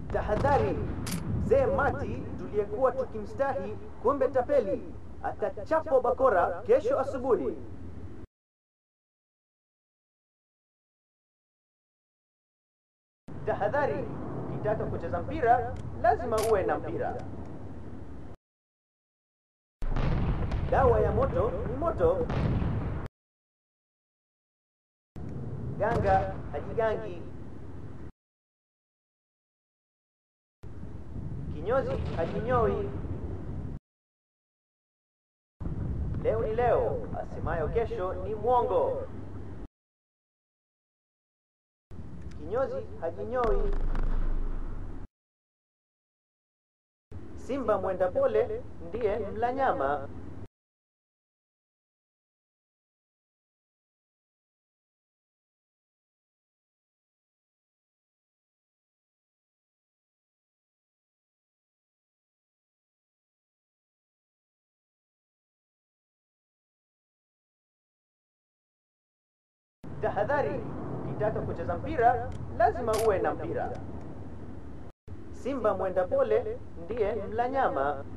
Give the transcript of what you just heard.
Tahadhari, mzee Mati tuliyekuwa tukimstahi, kumbe tapeli, atachapwa bakora kesho asubuhi. Tahadhari, ukitaka kucheza mpira lazima uwe na mpira. Dawa ya moto ni moto. Ganga hajigangi. Kinyozi hajinyoi. Leo ni leo, asemayo kesho ni mwongo. Kinyozi hajinyoi. Simba mwenda pole ndiye mla nyama. Tahadhari, ukitaka kucheza mpira lazima uwe na mpira. Simba mwenda pole ndiye mla nyama.